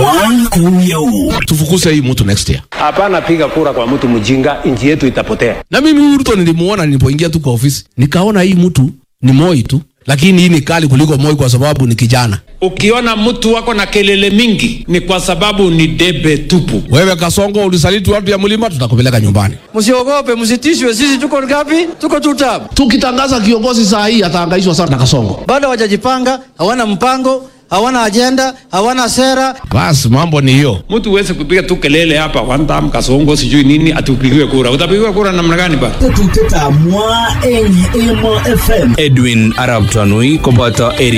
tufukuse hii mtu next year. Hapana, piga kura kwa mtu mjinga, nchi yetu itapotea. Na mimi huyu Ruto nilimuona nilipoingia tu kwa ofisi, nikaona hii mtu ni Moi tu, lakini hii ni kali kuliko Moi kwa sababu ni kijana. Ukiona mtu wako na kelele mingi ni kwa sababu ni debe tupu. Wewe Kasongo, ulisaliti watu ya mlima, tutakupeleka nyumbani. Msiogope, msitishwe. Sisi tuko ngapi? Tuko tutab. Tukitangaza kiongozi saa hii atahangaishwa sana na Kasongo. Bado hawajajipanga, hawana mpango, hawana ajenda, hawana sera. Basi mambo ni hiyo. Mtu uweze kupiga tu kelele hapa one time kasongo sijui nini atupigiwe kura. Utapigiwa kura namna gani ba? Edwin Arab Tanui koboto Eri